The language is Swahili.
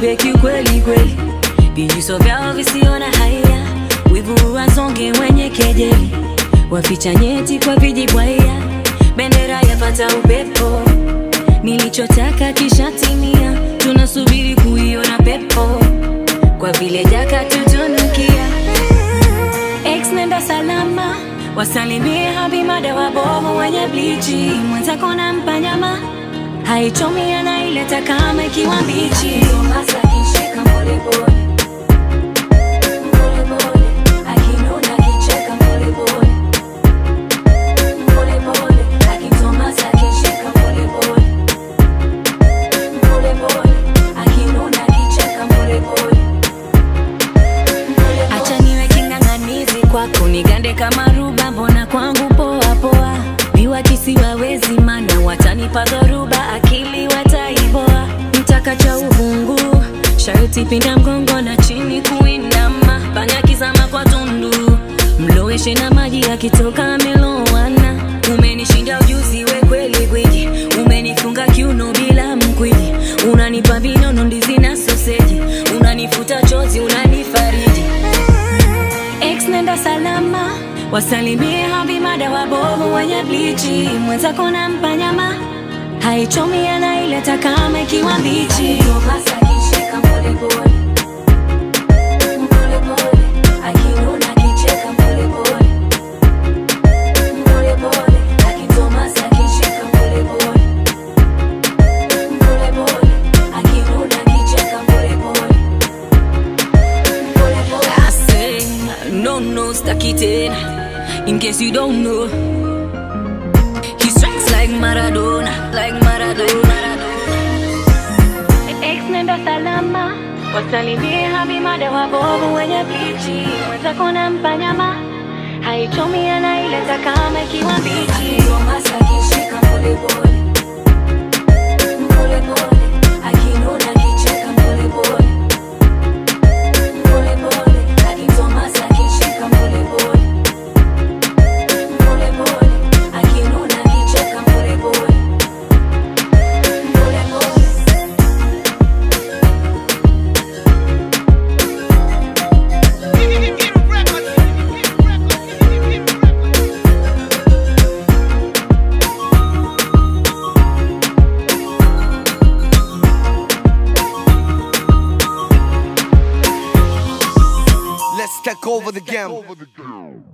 kiumbe kiukweli kweli, vijuso vyao visiona haya, wivu wasonge mwenye kejeli, waficha nyeti kwa vijibwaya, bendera yapata upepo, nilichotaka kishatimia, tunasubiri kuiona pepo, kwa vile jaka tutunukia. Ex nenda salama, wasalimie habimada wabovu wenye blichi, mwenzako nampa nyama haichomi anaileta kama ikiwa mbichi. Tomasa akishika polepole polepole, akinuna akicheka polepole polepole, akitomasa akishika polepole polepole, akinuna akicheka polepole Acha niwe king'ang'anizi kwako, nigande kama ruba, mbona kwangu poa poa. Viwakisi wawezi, mana watanipa dhoruba, akili wataiboa. Mtaka cha uvungu, sharti pinda mgongo na chini kuinama, panya kizama kwa tundu, mloweshe na maji yakitoka amelowana. Umenishinda ujuzi, we kweli gwiji, umenifunga kiuno bila mkwiji, unanipa vinono, ndizi na soseji, unanifuta chozi, unanifariji Ex nenda salama, wasalimie habimada wabovu wenye blichi, mwenzako nampa nyama haichomi, anaileta kama ikiwa mbichi. Tomasa akishika polepole polepole, akinuna akicheka polepole polepole, akitomasa akishika polepole polepole, akinuna akicheka polepole I say, no, no, staki tena. In case you don't know, he strikes like Maradona, like Maradona. Ex nenda salama, wasalimie habimada wabovu wenye blichi, mwenzako nampa nyama haichomi, anaileta kama ikiwa mbichi. Tomasa akishika polepole polepole, akinuna akicheka polepole polepole, akitomasa akishika polepole polepole, akinuna akicheka polepole polepole. Let's take over the game.